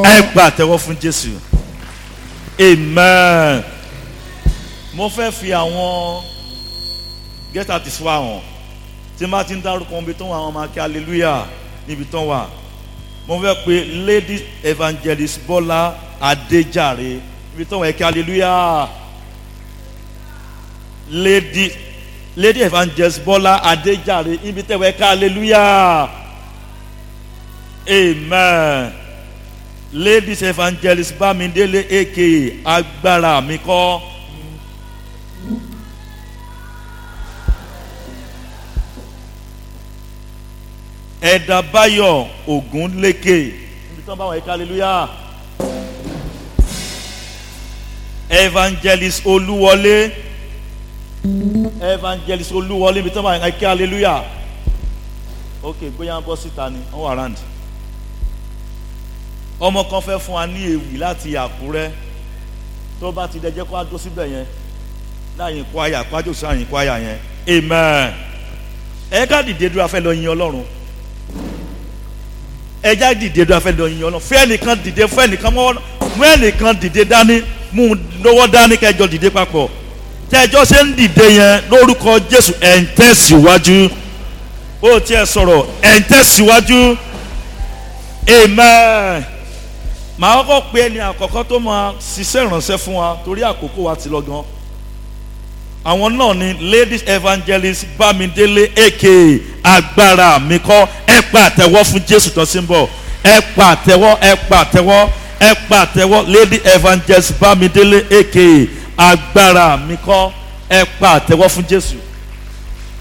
ẹ pa àtẹ́wọ́ fún jésù amen mo fẹ́ fi àwọn get out is wa hàn tí n bá ti ń dárúkọ ibi tó wà àwọn ọmọ akẹ́ hallelujah níbi tó wà mo fẹ́ pe lady evangelist bọ́lá adéjàre níbi tó wà ẹ̀kẹ́ hallelujah lady lady evangelist bọ́lá adéjàre níbi tó wà ẹ̀kẹ́ hallelujah amen ladies evangelist bámidélé aka agbára mi kọ́. ẹ̀dà báyọ̀ ògúnlékè níbi tí wọ́n bá wọn ẹ̀ka hallelujah evangelist olúwọlé evangelist olúwọlé níbi tí wọ́n bá wọn ẹ̀ka hallelujah ok bóyá ń bọ́ síta ni wọ́n wà round ọmọ kan fẹ́ fún wa ní ewì láti àkúrẹ́ tó bá ti dẹjẹ́ kó a dó síbẹ̀ yẹn láàyè kwaya kwájú sí àyìn kwaya yẹn amen ẹ ká dìde dúró afẹ́ lọ yin ọlọ́run ẹ já dìde dúró afẹ́ lọ yin ọlọ́run fún ẹnìkan dìde fún ẹnìkan mọ́ mú ẹnìkan dìde dání mú un lọ́wọ́ dání kẹjọ dìde papọ̀ tẹjọ́ ṣe ń dìde yẹn lórúkọ jésù ẹ̀ ń tẹ̀síwájú ó tiẹ̀ sọ̀rọ̀ ẹ̀ ń tẹ̀síwájú amen màá kọ́kọ́ pe ẹni àkọ́kọ́ tó máa ṣiṣẹ́ ìrànṣẹ́ fún wa torí àkókò wa ti lọ gan àwọn náà ni ladies evangelist bámidélé aka agbára mi kọ́ ẹ pa àtẹ̀wọ́ fún jésù tó sí ń bọ̀ ẹ pa àtẹ̀wọ́ ẹ pa àtẹ̀wọ́ ẹ pa àtẹ̀wọ́ lady evangelist bámidélé aka agbára mi kọ́ ẹ pa àtẹ̀wọ́ fún jésù.